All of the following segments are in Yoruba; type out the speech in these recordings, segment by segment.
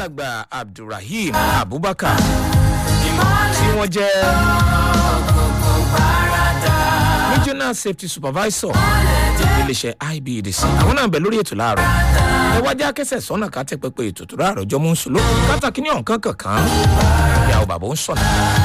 alàgbà abdulrahim abubakar tí wọ́n jẹ́ regional safety supervisor iléeṣẹ́ ibdc àwọn náà bẹ̀ lórí ètò láàárọ̀ ẹ wájú akẹ́sẹ̀ sọ́nà ká tẹ́ pẹpẹ ètò tó láàárọ̀ jọ mú un sùn lókun kátàkì ní ọ̀nkán kankan ìyàwó bàbá ń sọ̀nà.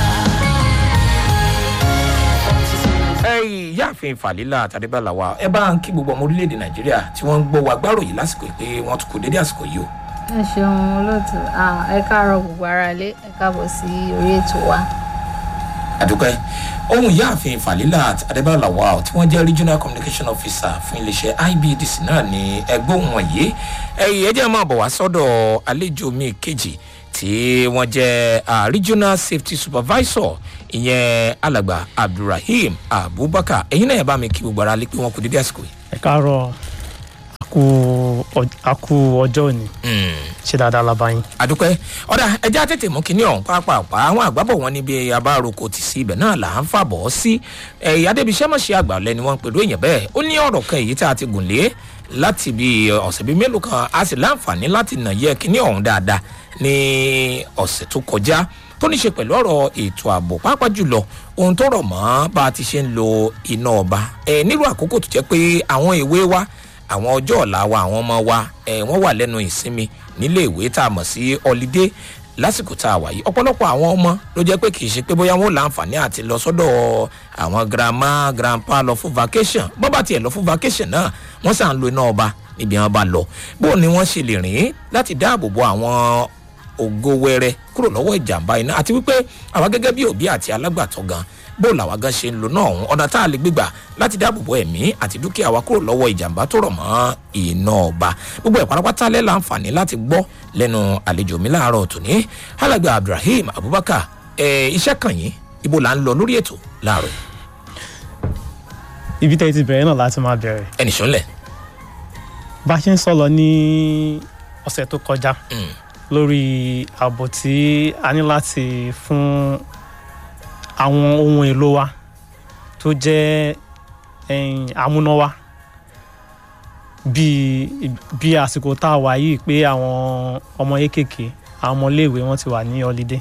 ẹyìn yáàfin fàlílà tàdébàlà wa ẹ bá ń kí gbogbo ọmọ orílẹ̀-èdè nàìjíríà tí wọ́n ń gbọ́ wa gbárò yìí lásìkò pé wọ́n tún kò dédé àsìkò yìí o. ẹ ṣeun olóòtú ẹ káàárọ gbogbo ara ilé ẹ káàbọ sí orí ètò wa. àdúpẹ́ ohun ìyáàfin fàlílà adébálà wa tí wọ́n jẹ́ regional communication officer fún iléeṣẹ́ ibdc náà ní ẹgbẹ́ ohun wọ̀nyí ẹ̀yìn ẹ̀jẹ̀ máa bọ̀ wá sọ́dọ̀ àlejò mi kejì tí wọ́n jẹ́ uh, regional safety supervisor ìyẹn alàgbà abdulrahim abubakar ẹ̀yin náà ẹ̀ bá mi kí gbogbo ara lé pé wọn kò dédé àsìkò yìí. ẹ káàárọ̀ àkú ọjọ́ òní ṣe dáadáa la bá yín. àdúpẹ́ ọ̀dà ẹja tètè mú kinní ọ̀hún pàápàá àwọn àgbàbọ̀ wọn níbi abároko ti sí ibẹ̀ náà là ń fàbọ̀ sí ẹ̀yà adébíṣẹ́ mọ̀ṣẹ́ àgbà lẹ́ni wọn pẹ̀lú èèyàn bẹ́ẹ̀ ó ní ọ̀rọ̀ kan èyí tá a ti gùn lé láti bí ọ̀sẹ̀ bíi mélòó kan a sì láǹfààní láti nà yẹ kinní ọ̀hún dáadáa ní ọ̀sẹ̀ tó kọjá tó ní ṣe pẹ̀lú ọ̀rọ̀ ètò ààbò pàápàá jùlọ ohun tó rọ̀ mọ́ bá a ti ṣe ń lo iná ọba ẹ̀ nílùú àkókò tó jẹ́ pé àwọn ìwé wa àwọn ọjọ́ ọ̀la wa àwọn ọmọ wa ẹ̀ wọ́n wà lẹ́nu ìsinmi nílé ìwé tá a mọ̀ sí ọlídé lásìkò tá a wà yìí ọ̀pọ̀lọpọ̀ àwọn ọmọ ló jẹ́ pé kì í ṣe pé bóyá wọn ò láǹfààní àti lọ sọ́dọ̀ àwọn grandma grandpa lọ fún vacation bọ́ bá tiẹ̀ lọ fún vacation náà wọ́n sàn ń lo iná ọba níbi wọn bá lọ bó ni wọ́n ṣe lè rìn láti dáàbò bo àwọn ògo wẹrẹ kúrò lọ́wọ́ ìjàmbá iná àti wípé àwa gẹ́gẹ́ bí òbí àti alágbàtọ́ gan bó làwa gan ṣe ń lo náà ọ̀hún ọ̀nà tá a lè gbégbà láti dáàbò bo ẹ̀mí àti dúkìá wa kúrò lọ́wọ́ ìjàmbá tó rọ̀ mọ́ iná ọba gbogbo ẹ̀ pátápátá lẹ́ láǹfààní láti gbọ́ lẹ́nu àlejò mi láàárọ̀ tòní alàgbà abdulrahim abubakar ẹ̀ iṣẹ́ kàn yín ibo là ń lọ lórí ètò láàárọ̀ ibi tẹ́ ti bẹ̀rẹ̀ náà láti máa bẹ̀rẹ̀. ẹnì sọ́nlẹ̀. bá a ṣe ń sọ lọ ní ọ̀sẹ̀ tó kọjá lórí ààbò tí a ní láti fún àwọn ohun èlò wa tó jẹ́ amúnáwá bíi bí àsìkò tá a wà yìí pé àwọn ọmọ kéékèèké àwọn ọmọléèwé wọn ti wà ní ọlídé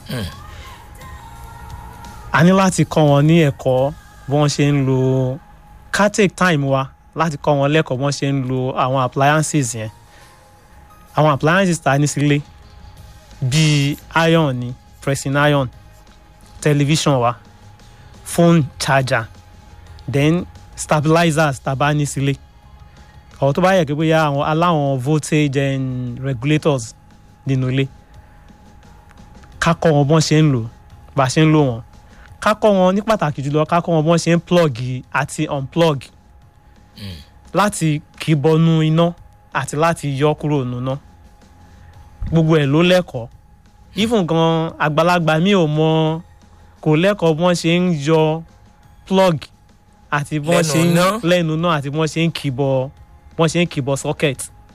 a ní láti kọ́ wọn ní ẹ̀kọ́ bí wọ́n ṣe ń lo ká take time wa láti kọ́ wọn lẹ́kọ̀ọ́ bí wọ́n ṣe ń lo àwọn appliances yẹn àwọn appliances ta ní sílé bíi iron ni pressing iron television wa phone charger then stabilizers tàbá ní sílé ọ̀rọ̀ tó bá yẹ kí bóyá àwọn aláwọn voltage and regulators nínú ilé ká kọ́ wọn bọ́n ṣe ń lò bá ṣe ń lò wọ́n ká kọ́ wọn ní pàtàkì jùlọ ká kọ́ wọn bọ́n ṣe ń plug àti unplug mm. láti kì í bọnú iná àti láti yọ kúrò nínú iná gbogbo ẹ̀ ló lẹ́kọ̀ọ́ even gan àgbàlagbà mi ò mọ kò lẹ́kọ̀ọ́ bọ́n ṣe ń yọ plug àti bọ́n ṣe ń lẹ́nu náà àti bọ́n ṣe ń kìbọ̀ bọ́n ṣe ń kìbọ̀ socket.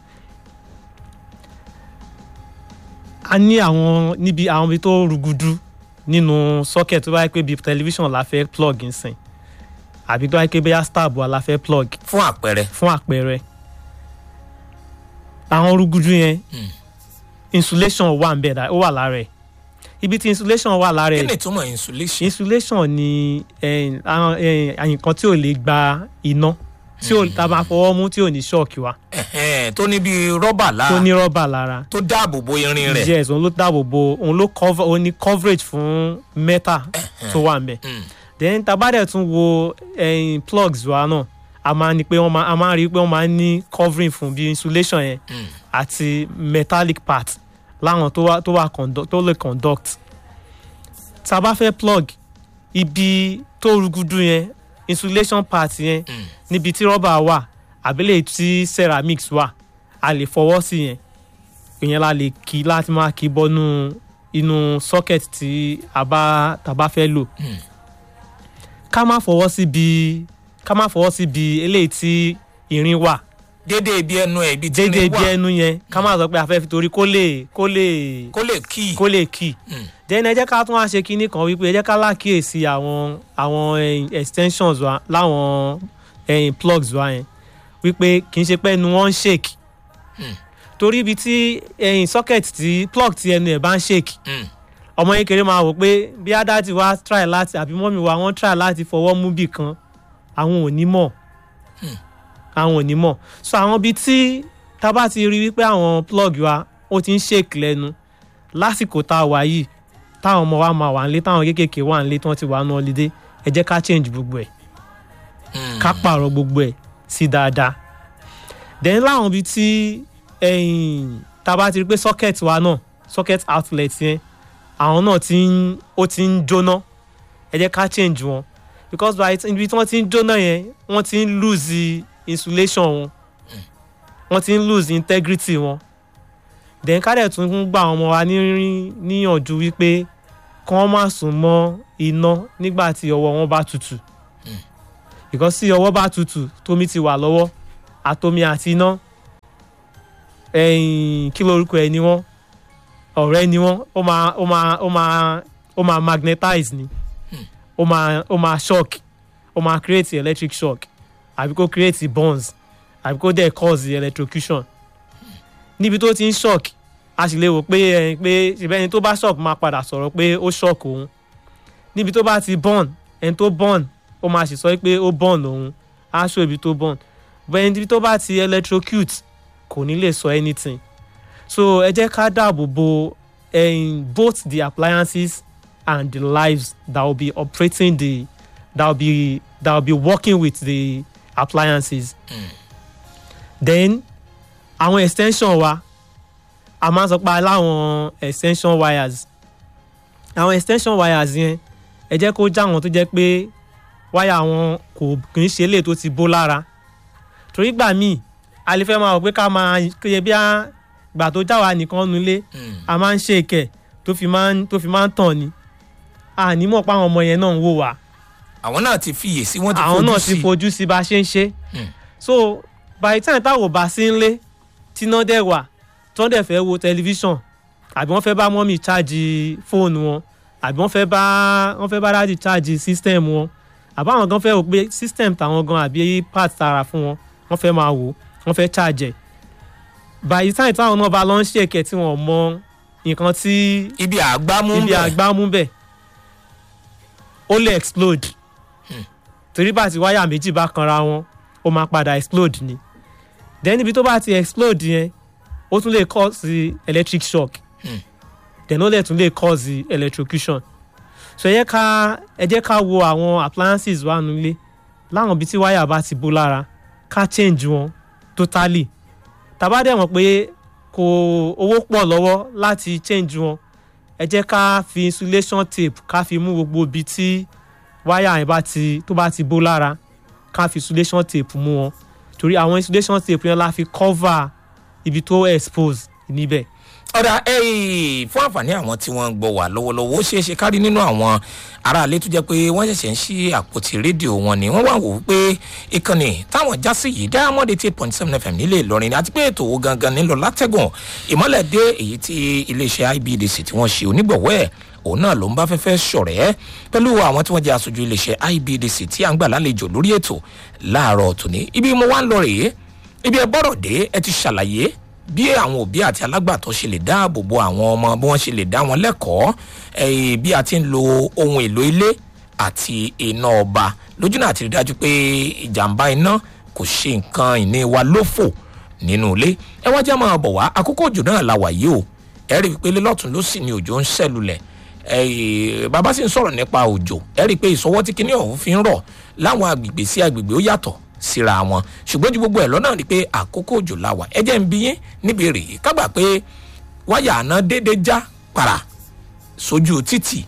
a ní àwọn níbi àwọn ibi tó rúgudu nínú socket tó bá yẹ pé bíi television la fẹ́ plug nsìn àbí tó bá yẹ pé bóyá stab wa la fẹ́ plug. fún àpẹẹrẹ. fún àpẹẹrẹ àwọn rúgudu yẹn. Mm insulation wà ń bẹ̀ dá ó wà lára ẹ̀ ibi tí insulation wà lára ẹ̀ kí ni ìtumọ̀ insulation. insulation ni nǹkan tí ò lè gba iná tí ò tá a máa fọwọ́ mú tí ò ní ṣọ́ọ̀kì wa. tó ní bíi rọ́bà lára tó ní rọ́bà lára tó dáàbò bo irin rẹ̀. yes òun ló dáàbò bo òun ló cover òun ní coverage fún metal tó wà ń bẹ̀. then tabadẹ̀ tún wo plugs wa náà a máa ní pé wọ́n máa a máa rí i pé wọ́n máa ní covering fún bí insulation yẹn àti metallic part láwọn tó wà tó wà tó lè conduct tá a bá fẹ́ plug ibi tó rúgudu yẹn insulation part yẹn mm. níbi tí rọ́bà wà àbílẹ̀ tí ceramics wà a lè fọwọ́ sí yẹn ìyẹn la lè kí láti máa kí bọ́nú inú socket tí a bá tá a bá fẹ́ lò mm. ká má fọwọ́ sí bi ká má fọwọ́ sí bi eléyìí tí irin wà dédé ibi ẹnu ẹ ibi tí dédé ibi ẹnu yẹn ká má sọ pé a fẹ́ fi torí kó lè kó lè kó lè kí kó lè kí then ẹ jẹ́ ká tún wá ṣe kinní kan wípé ẹ jẹ́ ká lákìyèsí àwọn àwọn extensions wa láwọn plugs wa yẹn wípé kì í ṣe pé ẹnu wọn ń shake torí ibi tí ẹyin socket tí plug ti ẹnu ẹ̀ bá ń shake Mm. ọmọ kékeré máa wò pé bí adájí wa try láti àbí mọ́mí wa wọ́n try láti fọwọ́ mú bì kan àwọn ò ní mọ̀ àwọn ò ní mọ̀ so àwọn ibi tí tá a bá ti rí wípé àwọn plug wa ó ti ń shake lẹ́nu lásìkò tá a wà yìí táwọn ọmọ wa máa wà nílé táwọn kéékèèké wà nílé tí wọ́n ti wà ní holiday ẹ jẹ́ ká change gbogbo ẹ̀ Mm. ká pààrọ̀ gbogbo ẹ̀ sí dáadáa then láwọn ibi tí ẹ̀yìn tá a bá ti rí pé socket wa náà socket outlet yẹn àwọn náà ti ń ó ti ń jóná ẹ jẹ́ ká change wọn because by the- ibi tí wọ́n ti ń jóná yẹn wọ́n ti ń lose insulation wọn wọ́n ti ń lose integrity wọn then ká dẹ̀ tún gba àwọn ọmọ wa ní- níyànjú wípé kí wọ́n má sùn mọ́ iná nígbà tí ọwọ́ wọn bá tutù because tí ọwọ́ bá tutù tómi ti wà lọ́wọ́ àtomi àti iná ẹ̀yìn kí lorúkọ ẹ̀ ni wọ́n ọ̀rẹ́ ni wọ́n ó máa ó máa ó máa ó máa magnetize ni ó máa ó máa shock ó máa create electric shock àbí kó create burns àbí kó dẹ̀ cause electrocution níbi tó ti ń shock a sì lè wò pé ẹ pé ṣùgbọ́n ẹni tó bá shock máa padà sọ̀rọ̀ pé ó shock òun níbi tó bá ti burn ẹni tó burn ó máa sì sọ pé ó burn òun á ṣó ibi tó burn bẹ́ẹ̀ níbi tó bá ti electrocute kò ní lè sọ anything so ẹ jẹ́ ká dáàbò bo um, both the appliances and the lives that will be operating the that will be that will be working with the appliances then àwọn extension wa a máa ń sọ pé aláwọn extension wires àwọn extension wires yẹn ẹ jẹ́ kó já wọn tó jẹ́ pé wáyà wọn kò kì í ṣe lè tó ti bó lára torí gbà míì a lè fẹ́ máa wò pé ká máa kéye bí a gbà tó já wa nìkan nulẹ̀ Mm. a máa ń ṣe ìkẹ̀ tó fi máa ń tó fi máa ń tàn ni àní mọ̀ pé àwọn ọmọ yẹn náà ń wò wá àwọn náà ti fiyè sí wọ́n ti àwọn fojú náà sí ti fojú sí bá a ṣe ń ṣe Hmm. so by the time táwọn ò bá sí ńlé tíná dẹ̀ wà tí wọ́n dẹ̀ fẹ́ wo tẹlifíṣàn àbí wọ́n fẹ́ bá mọ́mì chájì fóònù wọn àbí wọ́n fẹ́ bá wọ́n fẹ́ bá dáàdì chájì system wọn àbí àwọn gan fẹ́ wò pé system tàwọn gan àbí part tara fún wọn wọ́n fẹ́ máa wò wọ́n fẹ́ chájẹ̀ by the time táwọn náà bá lọ ń ṣèkẹ́ tí wọ́n mọ nǹkan tí ibi àgbámú ibi bẹ̀. àgbámú bẹ̀ ó lè explode torí bá ti wáyà méjì bá kanra wọn ó máa padà explode ni then ibi tó bá ti explode yẹn ó tún lè cause electric shock Hmm. then ó lè tún lè cause electrocution so ẹ jẹ́ ká ẹ jẹ́ ká wo àwọn appliances wa nílé láwọn ibi tí wáyà bá ti bó lára ká change wọn totally tàbá dẹ̀ mọ̀ pé kò owó pọ̀ lọ́wọ́ láti change wọn ẹ jẹ́ ká fi insulation tape ká fi mú gbogbo ibi tí wáyà yẹn bá ti tó bá ti bó lára ká fi insulation tape mú wọn torí àwọn insulation tape yẹn la fi cover ibi tó expose níbẹ̀. ọ̀dà ẹ̀yìn fún àǹfààní àwọn tí wọ́n ń gbọ́ wà lọ́wọ́lọ́wọ́ ó ṣeé ṣe kárí nínú àwọn aráalé tó jẹ́ pé wọ́n ṣẹ̀ṣẹ̀ ń ṣí àpótí rédíò wọn ni wọ́n wá wò ó pé ìkànnì táwọn já sí yìí diamond eight point seven fm nílé ìlọrin àti pé ètò owó gangan nílò látẹ̀gùn ìmọ̀lẹ̀ dé èyí tí iléeṣẹ́ ibdc tí wọ́n ṣe onígbọ̀wọ́ ẹ̀ òun náà ló ń bá fẹ́fẹ́ ṣọ̀rẹ́ pẹ̀lú àwọn tí wọ́n jẹ́ aṣojú iléeṣẹ́ ibdc tí à ń gbà lálejò lórí ètò láàárọ̀ tòní ibi mo wá ń lọ rèé ibi ẹ bọ́rọ̀ dé ẹ ti ṣàlàyé bí àwọn òbí àti alágbàtọ́ ṣe lè dáàbò bo àwọn ọmọ bí wọ́n ṣe lè dá wọn lẹ́kọ̀ọ́ eh, bí a ti ń lo ohun èlò ilé àti iná ọba lójú náà ti rí dájú pé ìjàmbá iná kò ṣe nǹkan ìní wa lófò nínú ilé ẹ wá jẹ́ máa bọ̀ wá àkókò òjò náà la wà yìí o ẹ rí i pé lọ́tún ló sì ni òjò ń ṣẹ̀lulẹ̀ Eh, bàbá sì ń sọ̀rọ̀ nípa òjò ẹ rí i pé ìsọwọ́ tí kinní ọ̀hún fi ń rọ̀ láwọn agbègbè sí agbègbè ó yàtọ̀ síra wọn ṣùgbọ́n ju gbogbo ẹ̀ lọ́nà ni pé àkókò òjò la wà ẹ jẹ́ ń bí yín níbi èrè yìí kágbà pé wáyà àná déédé já para sójú títì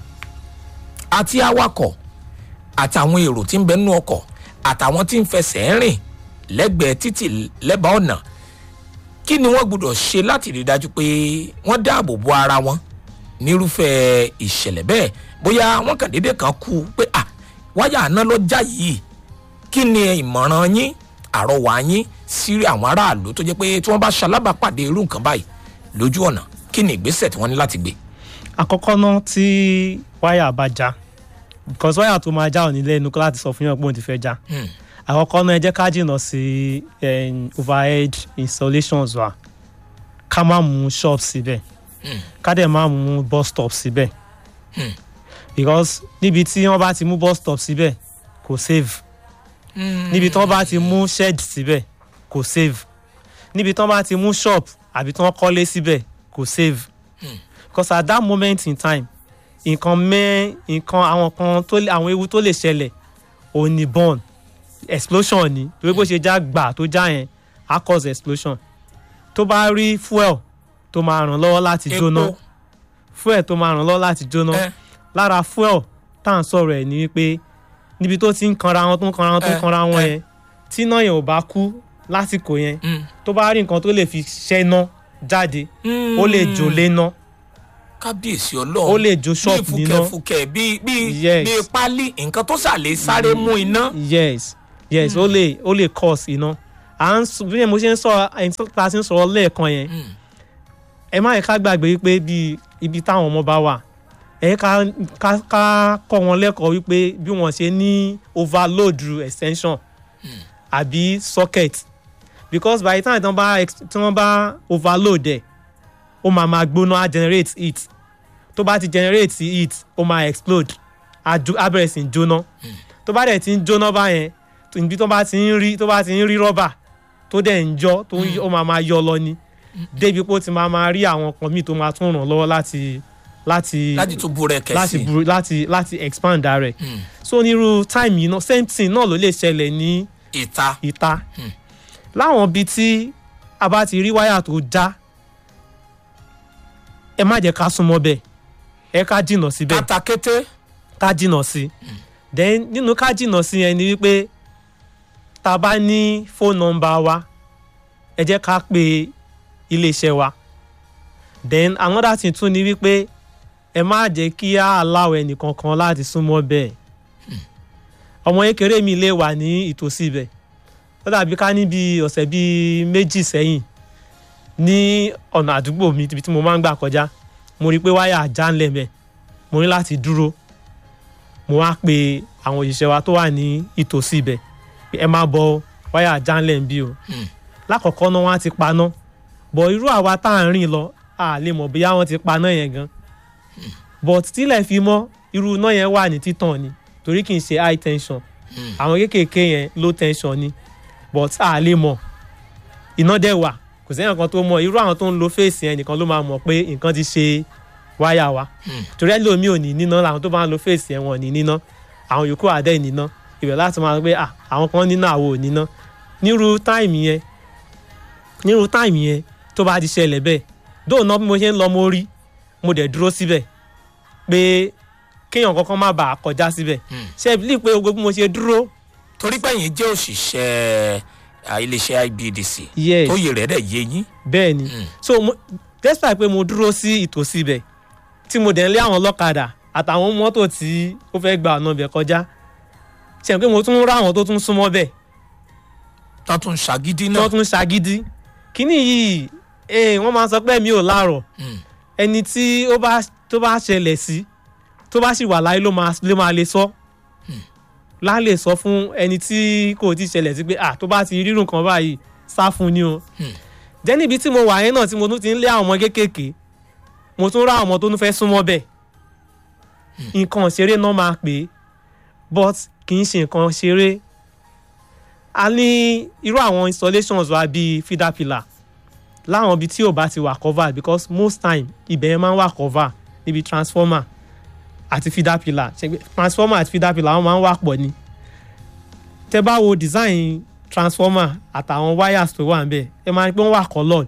àti awakọ̀ àtàwọn èrò tí ń bẹ nínú ọkọ̀ àtàwọn tí ń fẹsẹ̀ rìn lẹ́gbẹ̀ẹ́ títì lẹ́bàá ọ̀nà kí ni wọ́n gbọ́dọ̀ ṣe láti rí i dájú pé wọ́n dáàbò bo ara wọn nírúfẹ́ ìṣẹ̀lẹ̀ bẹ́ẹ̀ bóyá wọ́n kàn déédéé kan kú pé à wáyà àná ló já yìí kí ni ìmọ̀ràn yín àrọwà yín sí àwọn aráàlú tó jẹ́ pé tí wọ́n bá ṣalábàápàdé irú nǹkan báyìí lójú ọ̀nà kí ni ìgbésẹ̀ tí wọ́n ní láti gbé. àkọ́kọ́ náà tí wáyà bá já because wáyà tó máa já ò ní lẹ́nu kó láti sọ fún yàn pé òun ti fẹ́ já Hmm. àkọ́kọ́ náà ẹ jẹ́ ká jìnnà sí em, overhead installations wa ká má mú shop síbẹ̀ ká dẹ̀ má mú bus stop síbẹ̀ because níbi tí wọ́n bá ti mú bus stop síbẹ̀ kò save níbi tí wọ́n bá ti mú shed síbẹ̀ kò save níbi tí wọ́n bá ti mú shop àbí tí wọ́n kọ́lé síbẹ̀ kò save because at that moment in time nǹkan mẹ́ nǹkan àwọn kan tó lè àwọn ewu tó lè ṣẹlẹ̀ òun ni burn explosion ni torí bó ṣe já gbà tó já yẹn á cause explosion tó bá rí fuel tó máa ràn lọ́wọ́ láti jóná epo fuel tó máa ràn lọ́wọ́ láti jóná ẹ lára fuel tá à ń sọ̀rọ̀ ẹ̀ ni wípé níbi tó ti ń kanra wọn tó ń kanra wọn tó ń Eh, kanra wọn eh. yẹn tí iná yẹn ò bá kú lásìkò yẹn mm. tó bá rí nǹkan tó lè fi ṣẹ́ná jáde ó lè jò léná kábíyèsí ọlọ́run ó lè jó ṣọ́ọ̀bù bí níná fùkẹ̀fùkẹ̀ bí bí Yes. bí pálí nǹkan tó ṣàlè sáré mú iná. yes yes ó lè ó lè cause iná à ń sọ bí mo ṣe ń sọ ẹni tó ta sí ń sọ̀rọ̀ lẹ́ẹ̀kan yẹn Mm. ẹ má yẹ ká gbàgbé wípé bí ibi táwọn ọmọ bá wà ẹ ká ká ká kọ́ wọn lẹ́kọ̀ọ́ wípé bí wọ́n ṣe ní overload extension àbí socket because by the time tí wọ́n bá ex- tí wọ́n bá overload ẹ̀ ó máa máa gbóná á generate heat tó bá ti generate heat ó máa explode á jó- á bẹ̀rẹ̀ sí í jóná tó bá dẹ̀ ti ń jóná báyẹn tó- ibi tó bá ti ń rí tó bá ti ń rí rọ́bà tó dẹ̀ ń jọ́ tó ń ó máa máa yọ lọ ni débi pé ó ti máa máa rí àwọn kan míì tó máa tún ràn lọ́wọ́ láti láti láti tún bú rẹ láti kẹsì. buru láti láti expand ara ẹ̀ Mm. so onírú time yìí náà same thing náà ló lè ṣẹlẹ̀ ní ìta ìta láwọn ibi tí a bá ti rí wáyà tó já ẹ má jẹ́ ká súnmọ́ bẹ́ẹ̀ ẹ ká jìnnà síbẹ̀ katakété ká jìnnà sí then nínú ká jìnnà sí yẹn ni wípé tá a bá ní phone number wa ẹ jẹ́ ká pe iléeṣẹ́ wa then another thing tún ni wípé ẹ má jẹ́ kí á allow ẹnìkankan láti súnmọ́ bẹ́ẹ̀ ọmọ kékeré mi lè wà ní ìtòsí ibẹ̀ ó dàbí ká níbi ọ̀sẹ̀ bíi méjì sẹ́yìn ní ọ̀nà àdúgbò mi ibi tí mo máa ń gbà kọjá mo rí i pé wáyà já ńlẹ̀ mẹ́ mo ní láti dúró mo wá pe àwọn òṣìṣẹ́ wa tó wà ní ìtòsí ibẹ̀ pé ẹ máa bọ wáyà já ńlẹ̀ ń bí o Hmm. lákọ̀ọ́kọ́ náà wọ́n á ti paná bọ̀ irú àwa tá à ń rìn lọ a lè mọ̀ bóyá wọ́n ti paná yẹn gan but tílẹ̀ fi mọ́ irú iná yẹn wà ní títàn ni torí kì í ṣe high tension Hmm. àwọn kéékèèké yẹn low tension ni but a lè mọ̀ iná dẹ̀ wà kò sẹ́yìn kan tó mọ̀ irú àwọn tó ń lo fèsì yẹn nìkan ló máa mọ̀ pé nǹkan ti ṣe wáyà wa Hmm. torí ẹlòmíì ò ní níná làwọn tó bá ń lo fèsì yẹn wọn ò ní níná àwọn yòókù àdẹ́ níná ibẹ̀ láti máa gbé à àwọn kan níná àwọn ò níná nírú táìmì yẹn nírú táìmì yẹn tó bá ti ṣẹlẹ̀ bẹ́ẹ̀ dóònà bí mo ṣe ń lọ mo rí mo dẹ̀ dúró síbẹ̀ pé kéèyàn kankan má bàa kọjá síbẹ̀ Hmm. ṣe é bíi pé gbogbo bí mo ṣe dúró torí pé ẹ̀yin jẹ́ òṣìṣẹ́ à, iléeṣẹ́ ibdc yes tó yẹ rẹ̀ dẹ̀ yé yín. bẹ́ẹ̀ ni Hmm. so mo despite pé mo dúró sí ìtòsí ibẹ̀ tí mo dẹ̀ ń lé àwọn ọlọ́kadà àtàwọn mọ́tò tí ó fẹ́ gba ọ̀nà ibẹ̀ kọjá ṣe pé mo tún rá àwọn tó tún súnmọ́ bẹ̀ tó tún ṣàgídí tí náà. wọ́n tún ṣagídí kíní yìí eh, wọ́n máa sọ pé mi ò láàrọ̀ Hmm. ẹni tí ó bá tó bá ṣẹlẹ̀ sí tó bá sì wà láyé ló máa ló máa lè sọ lá lè sọ fún ẹni tí kò tí ṣẹlẹ̀ sí pé à tó bá ti rírun kan báyìí sá fún ni o Hmm. jẹ́ níbi tí mo wà yẹn náà tí mo tún ti ń lé àwọn ọmọ kéékèèké mo tún rá àwọn ọmọ tó tún fẹ́ súnmọ́ bẹ́ẹ̀ nǹkan ṣeré náà máa pè é but kì í ṣe nǹkan ṣeré a ní irú àwọn installations wa bíi feeder pillar láwọn ibi tí ò bá ti wà cover because most time ibẹ̀ yẹn máa ń wà cover níbi transformer àti feeder pillar ṣe pé transformer àti feeder pillar wọn máa ń wà pọ̀ ni tẹ bá wo design transformer àtàwọn wires tó wà níbẹ̀ ẹ máa rí pé wọ́n wà coloured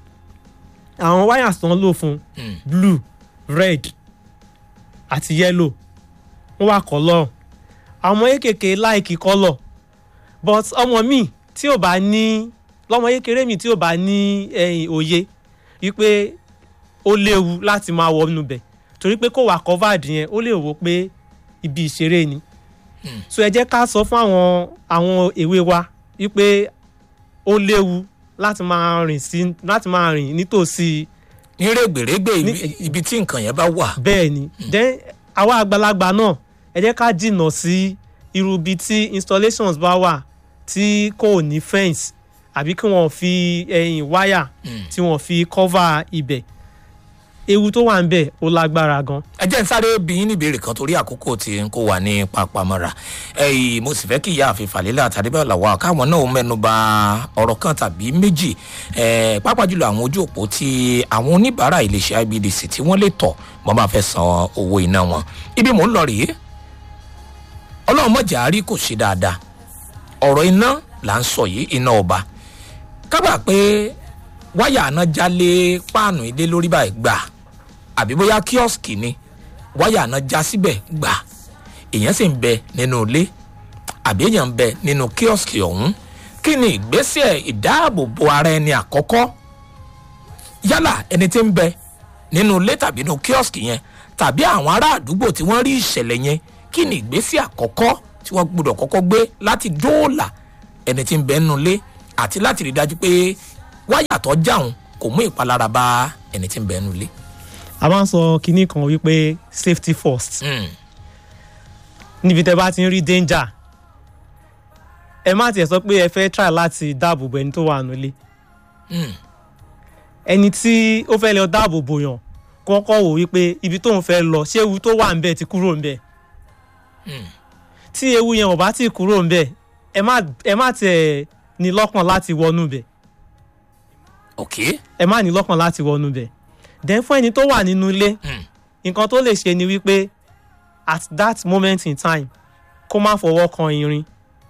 àwọn wires tó ń lò fún Hmm. blue red àti yellow wọ́n wà colour àwọn ọmọ kékèké láìkí colour but ọmọ mi tí ò bá ní lọ́mọ kékeré mi tí ò bá ní ẹ̀yìn òye wípé ó léwu láti máa wọ inú bẹ̀ torí pé kò wà covered yẹn ó lè wò pé ibi ìṣeré ni so ẹ jẹ́ ká sọ fún àwọn àwọn èwe wa wípé ó léwu láti máa rìn sí láti máa rìn nítòsí ní rẹ̀gbẹ̀rẹ̀gbẹ̀ ibi- Ní- ibi tí nǹkan yẹn bá wà. bẹ́ẹ̀ ni then àwa àgbàlagbà náà ẹ jẹ́ ká jìnnà sí irú ibi tí installations bá wà tí kò ní fence àbí kí wọ́n fi ẹ̀yìn wáyà tí wọ́n fi cover ibẹ̀ ewu tó wà ń bẹ̀ ó lágbára gan. ẹ jẹ́ ń sáré bí yín níbèrè kan torí àkókò tí n kó wà ní papamọ́ra ẹ̀yìn mo sì fẹ́ kí ìyá àfi fàlélà àtàdébẹ̀ làwà káwọn náà mẹ́nu ba ọ̀rọ̀ kan tàbí méjì ẹ̀ pápá jùlọ àwọn ojú òpó tí àwọn oníbàárà iléeṣẹ́ ibdc tí wọ́n lè tọ̀ wọ́n máa fẹ́ san owó iná wọn ibi mò ń lọ rèé ọlọ́run mọ̀jà rí kò ṣe dáadáa ọ̀rọ̀ iná là ń sọ yìí iná ọba kábà pé wáyà àná jálé páànù ilé lórí báyìí gbà àbí bóyá kíọ́sìkì ni wáyà àná já síbẹ̀ gbà èèyàn sì ń bẹ nínú ilé àbí èèyàn ń bẹ nínú kíọ́sìkì ọ̀hún kí ni ìgbésẹ̀ ìdáàbòbò ara ẹni àkọ́kọ́ yálà ẹni tí ń bẹ nínú ilé tàbí nínú kíọ́sìkì yẹn tàbí àwọn ará àdúgbò tí wọ́n rí ìṣẹ̀lẹ̀ yẹn kí ni ìgbésẹ̀ àkọ́kọ́ tí wọ́n gbọ́dọ̀ kọ́kọ́ gbé láti dóòlà ẹni tí ń bẹ nínú ilé àti láti rí dájú pé wáyà tó jáun kò mú ìpalára bá ẹni tí ń bẹ nínú ilé. a máa ń sọ kinní kan wípé safety first Mm, níbi tẹ bá ti ń rí danger ẹ má tiẹ̀ sọ pé ẹ fẹ́ try láti dáàbò bo ẹni tó wà nílé mm, ẹni tí ó fẹ́ lọ dáàbò bò yàn kọ́kọ́ wò wípé ibi tóun fẹ́ lọ ṣé ewu tó wà ńbẹ̀ ti kúrò ńbẹ̀ mm. tí ewu yẹn ò bá ti kúrò ńbẹ̀ ẹ má ẹ má tiẹ̀ ní lọ́kàn láti wọnú bẹ̀ ok ẹ má ní lọ́kàn láti wọnú bẹ̀ then fún ẹni tó wà nínú ilé Mm. nǹkan tó lè ṣe ni wípé at that moment in time kó má fọwọ́ kan irin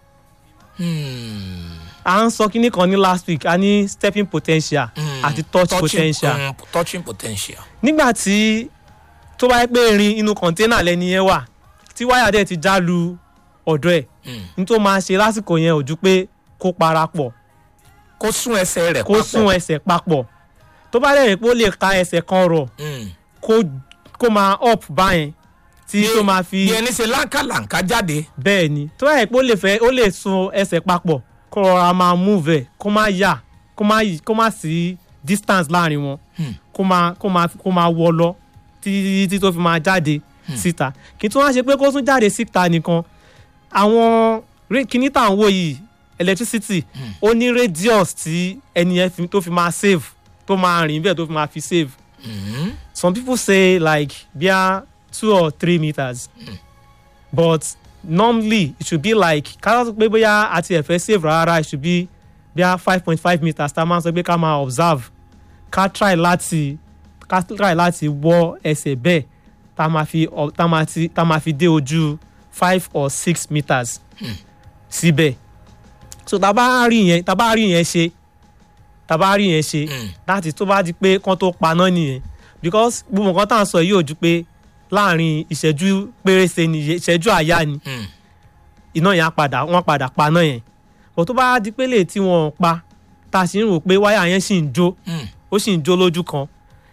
Hmm, à ń sọ kínní kan ní last week a ní stepping potential mm. àti touch Touching- potential mm, touching potential. nígbà tí tó bá yẹ pé irin inú kọ̀ńténà lẹ́ni yẹn wà tí wáyà dẹ̀ ti já lu ọ̀dọ̀ ẹ̀ Mm. ní tó máa ṣe lásìkò yẹn ò ju pé kó parapọ̀ kó sún ẹsẹ̀ rẹ̀ kó sún ẹsẹ̀ papọ̀ tó bá dẹ̀ rí pé ó lè ka ẹsẹ̀ kan rọ̀ Mm. kó kó máa up báyẹn tí tó máa fi bí ẹni ṣe láǹkàlàǹkà jáde. bẹ́ẹ̀ ni tó bá yẹ pé ó lè fẹ́ ó lè sun ẹsẹ̀ papọ̀ kó rọra máa move ẹ̀ kó má yà kó má yí- kó má sí distance láàrin wọn Hmm. kó máa kó máa kó máa wọ lọ títí tí tó fi máa jáde síta kí tí wọ́n á ṣe pé kó tún jáde síta nìkan àwọn ré- kíní tá à ń wò yìí electricity ó ní radius tí ẹni yẹn fi- tó fi máa save tó máa rìn bẹ́ẹ̀ tó fi máa fi save Mm. some people say like bia two or three meters but normally it should be like ká sọ pé bóyá àti ẹ̀fẹ́ save rárá it should be bia five point five meters tá a máa sọ pé ká máa observe ká try láti ká try láti wọ ẹsẹ̀ bẹ́ẹ̀ tá a máa fi ọ- tá a máa ti tá a máa fi dé ojú five or six meters síbẹ̀ so tá a bá rí yẹn tá a bá rí yẹn ṣe tá a bá rí yẹn ṣe Mm. láti tó bá di pé kán tó paná nìyẹn because gbogbo nǹkan tá à ń sọ yìí ò ju pé láàrin ìṣẹ́jú pérése ni ìṣẹ́jú àyá ni Mm. iná yẹn á padà wọ́n padà paná yẹn but tó bá di pé lè tí wọ́n pa tá a sì ń rò pé wáyà yẹn sì ń jó Mm. ó sì ń jó lójú kan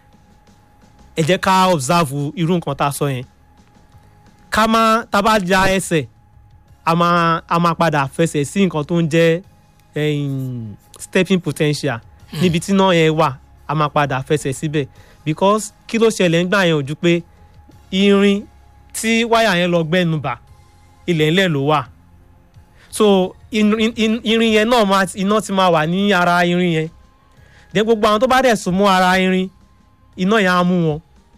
ẹ jẹ́ ká observe irú nǹkan tá a sọ yẹn ká má tá a bá ja ẹsẹ̀ a máa a máa padà fẹsẹ̀ sí nǹkan tó ń jẹ́ em, stepping potential níbi tí náà yẹn wà a máa padà fẹsẹ̀ síbẹ̀ because kí ló ṣẹlẹ̀ ńgbà yẹn ò ju pé irin tí wáyà yẹn lọ gbẹ́nu bà ilẹ̀ ńlẹ̀ ló wà so irin in- irin yẹn náà máa iná ti máa wà ní ara irin yẹn then gbogbo àwọn tó bá dẹ̀ sún mọ́ ara irin iná yẹn á mú wọn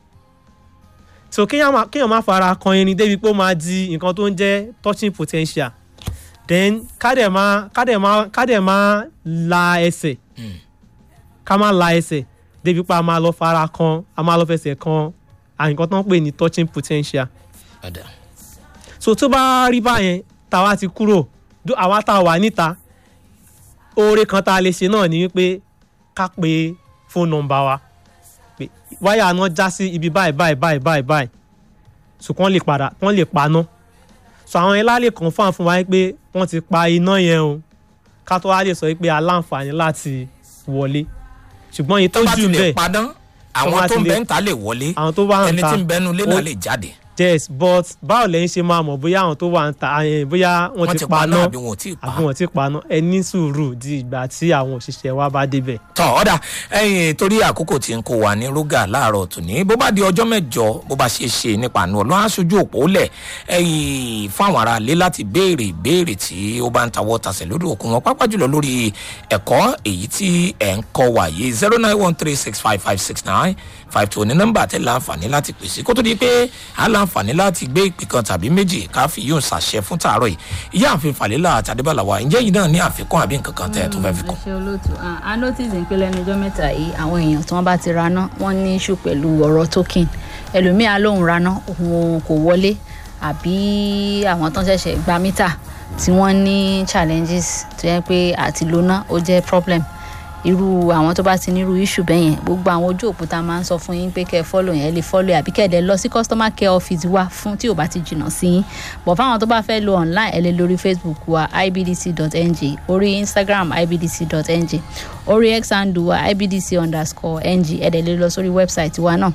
so kéèyàn má kéèyàn má fara kan irin débi pé ó máa di nǹkan tó ń jẹ́ touching potential then kádẹ̀ má kádẹ̀ má kádẹ̀ má la ẹsẹ̀ Mm. ká má la ẹsẹ̀ débi pé a máa lọ fara kan a máa lọ fẹsẹ̀ kan à nǹkan tó ń pè ní touching potential Ọ̀dà. so tó bá rí báyẹn táwa ti kúrò dó- àwa tá a wà níta oore kan tá a lè ṣe náà ni wípé ká pe fóònù nọ́mbà wa pé wáyà náà já sí ibi báyìí báyìí báyìí báyìí báyìí so kán lè padà kán lè paná so àwọn yẹn lálẹ́ kan fún àfún wa pé wọ́n ti pa iná yẹn o ká tó wá lè sọ pé aláǹfààní láti wọlé ṣùgbọ́n èyí tó tó bá jù ti ń lè bẹ̀ padán bá àwọn ti tó ń lè- bẹ ń ta lè wọlé àwọn tó bá ń ẹni ta tí ń bẹnu ilé náà ó- lè jáde. yes but báwo lẹ́yìn ṣe máa mọ̀ bóyá àwọn tó wà ń ta eh, bóyá wọ́n ti paná àbí wọn ò tí ì pa àbí wọ́n ti paná ẹ ní sùúrù di ìgbà tí àwọn òṣìṣẹ́ wa bá débẹ̀. tọ ọ̀dà ẹ̀yìn torí àkókò tí ń kó wa ní rúgà láàárọ̀ tòní bó bá di ọjọ́ mẹ́jọ bó bá ṣe ṣe nípa àánú ọlọ́run aṣojú òpó lẹ̀ ẹ̀yìn fún àwọn ará ilé láti béèrè ìbéèrè tí ó bá ń tawọ́ tasẹ̀ lórí òkun wọn pápá jùlọ lórí ẹ̀kọ́ èyí tí ẹ̀ ń kọ́ wa yìí zero nine one three six five five six nine five two ní nọ́mbà tẹ́ láǹfààní láti pèsè kó tó di pé a láǹfààní láti gbé ìpè kan tàbí méjì ká fi yóò ṣàṣẹ fún tààrọ̀ yìí ìyá àfin fàlélà àtàdébàlà wa ǹjẹ́ yìí náà ní àfikún àbí nǹkan kan tẹ́ ẹ tó fẹ́ fi kún. ẹ ṣe olóòtú Ah, a notice pé lẹ́nu ọjọ́ mẹ́ta yìí àwọn èèyàn tí wọ́n bá ti raná wọ́n ní issue pẹ̀lú ọ̀rọ̀ token ẹlòmíà lóun raná òun kò wọlé àbí àwọn tó ń ṣẹ̀ṣẹ̀ gba mítà tí wọ́n ní challenges tó yẹ pé àti lóná ó jẹ́ problem irú àwọn tó bá ti nírú issue bẹ́ẹ̀ yẹn gbogbo àwọn ojú òkúta máa ń sọ fún yín pé kẹ́ ẹ follow yẹn ẹ lè follow àbí kẹ́ ẹ dẹ̀ lọ sí customer care office wa fún tí ò bá ti jìnnà sí yín bọ̀ fáwọn tó bá fẹ́ lo online ẹ lè lórí facebook wa ibdc.ng orí instagram ibdc.ng orí x handle wa ibdc underscore ng ẹ dẹ̀ lè lọ sórí website wa náà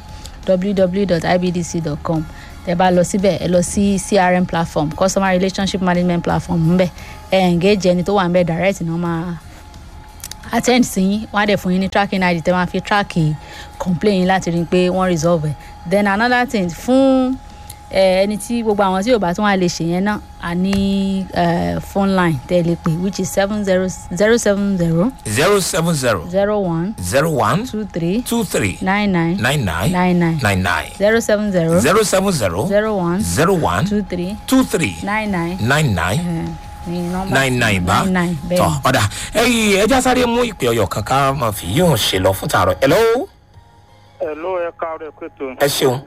www.ibdc.com tẹ bá lọ síbẹ̀ ẹ lọ sí crm platform customer relationship management platform ńbẹ ẹ engage ẹni tó wà ńbẹ direct náà máa attend sí yín wọn á dẹ̀ fún yín ní tracking id tẹ́ máa fi track complain yín láti rí i pé wọ́n resolve ẹ̀ then another thing fún eh, ẹni tí gbogbo àwọn tí yorùbá tí wọ́n á lè ṣe yẹn náà a ní eh, phone line tẹ́ ẹ lè pè which is seven zero zero seven zero zero seven zero zero one zero one two three two three nine nine nine nine nine nine nine nine zero seven zero zero seven zero zero one zero one two three two three nine nine nine nine eh, ní nọ́mbà nine nine bá nine nine bẹ́ẹ̀ tọ ni. ọ̀dà ẹyìn ẹja sáré mú ìpè ọyọ kankan máa fi yóò ṣe lọ fún tààrọ ẹ lọ́wọ́ ẹ ló ẹ káàárọ̀ ẹ pẹ̀tọ́ ẹ ṣeun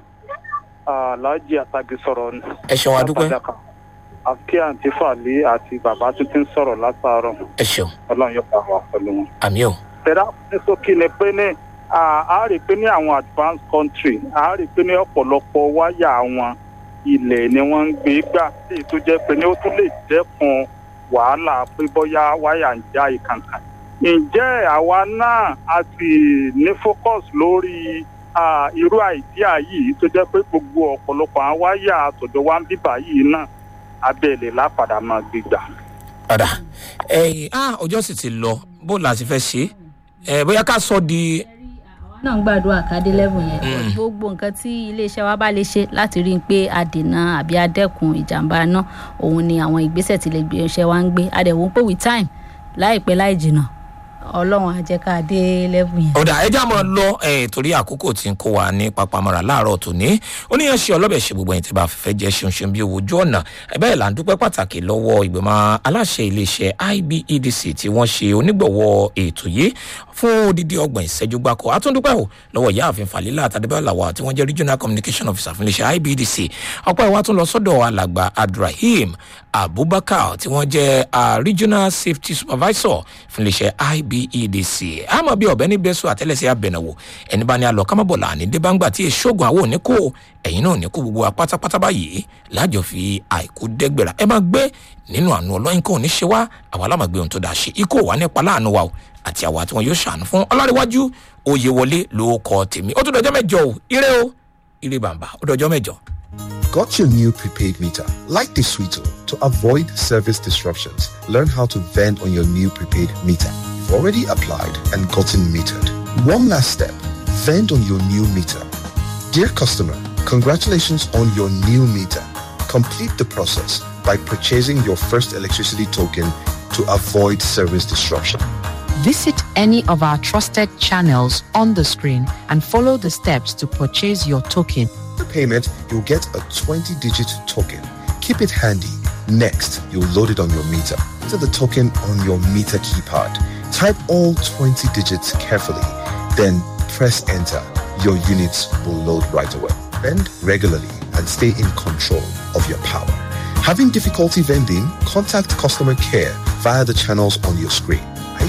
aláàjì àtàgé sọ̀rọ̀ ni. ẹ ṣeun adúpẹ́ Látàdàkà. àfi àǹtí fàlẹ́ àti bàbá tó ti ń sọ̀rọ̀ látàárọ̀ ẹ ṣeun ọlọ́run yóò pa wá pẹ̀lú wọn. àmì o tẹ̀dá ní sókè ni pé ní à á rí i pé ní àwọn advanced country à á rí i pé ní ọ̀pọ̀lọpọ̀ wáyà àwọn ilẹ̀ ni wọ́n ń gbé gbà sí èyí tó jẹ́ pé ní ó tún lè dẹ́kun wàhálà pé bóyá wáyà ń já ìkànkàn. ǹjẹ́ àwa náà a sì ní focus lórí ah, irú àìdíà yìí tó jẹ́ pé gbogbo ọ̀pọ̀lọpọ̀ àwọn wáyà àtọ̀dọ̀ wa ń bíbà yìí náà abẹ́lẹ̀ lápadà máa gbégbà. ọ̀dà ẹyìn ah ọjọ́ sì ti lọ bó la ti fẹ́ ṣe ẹ bóyá ká sọ di àwa náà ń gbàdúrà kádé level yẹn gbogbo nǹkan tí iléeṣẹ́ wa bá lè ṣe láti rí i pé a dènà àbí a dẹ́kun ìjàmbá náà òun ni àwọn ìgbésẹ̀ tí lè gbé iṣẹ́ wa ń gbé adẹ̀wò ń pè with time láìpẹ́ láì jìnnà ọlọ́run á jẹ́ ká dé level yẹn. ọ̀dà ẹja máa lọ ẹ̀ torí àkókò tí ń kó wa ní papamọ́ra láàárọ̀ tòní oníyàn ṣe ọlọ́bẹ̀ ṣe gbogbo ẹ̀yìn tí bá fẹ́ jẹ́ ṣeun ṣeun bí owó ojú ọ̀nà ẹ̀bẹ́ là ń dúpẹ́ pàtàkì lọ́wọ́ ìgbìmọ̀ aláṣẹ iléeṣẹ́ ibedc tí wọ́n ṣe onígbọ̀wọ́ ètò yìí fún odidi ọgbọ̀n ìṣẹ́jú gbáko àtúndúpẹ́ ò lọ́wọ́ ìyáàfin falila àtàdébẹ́làwà tí wọ́n jẹ́ regional communication officer fún iléeṣẹ́ ibedc ọ̀pọ̀ ìwà tún lọ sọ́dọ̀ alàgbà abdulrahim abubakar tí wọ́n jẹ́ ah, regional safety supervisor fún iléeṣẹ́ ibedc àmọ́ bí ọ̀bẹ ní bẹ́sù àtẹ́lẹsẹ̀ abẹ̀nàwò ẹni bá ní alọ kámábọ̀là ní débàǹgbà tí èṣoògùn àwọn òní kò ẹ̀yìn náà ní kó gbogbo wa pátápátá báyìí lájọ fi àìkú dẹ́gbẹ̀rà ẹ máa gbé nínú àánú ọlọ́yin kò ní ṣe wá àwa lámàgbé ohun tó dáa ṣe ikú wà nípa láàánú wa o àti àwa tí wọn yóò ṣàánú fún ọlárẹ̀wájú oyè wọlé ló kọ tèmi ó tún dọjọ́ mẹ́jọ o ire o ire bàbá ó dọjọ́ mẹ́jọ. Got your new prepaid meter? Like the Sweeto, to avoid service disruptions, learn how to vend on your new prepaid meter. You've already applied and gotten metered. One last step, vend on your new meter. Dear customer, congratulations on your new meter. Complete the process by purchasing your first electricity token to avoid service disruption. Visit any of our trusted channels on the screen and follow the steps to purchase your token. the payment, you'll get a 20-digit token. Keep it handy. Next, you'll load it on your meter. Enter the token on your meter keypad. Type all 20 digits carefully. Then press enter. Your units will load right away. Vend regularly and stay in control of your power. Having difficulty vending? Contact customer care via the channels on your screen.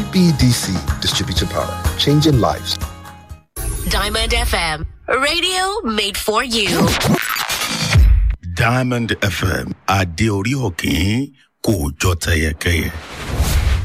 IBDC Distributor Power, changing lives. Diamond FM, radio made for you. diamond fm adé orí òkín kò jọ tẹyẹkẹyẹ.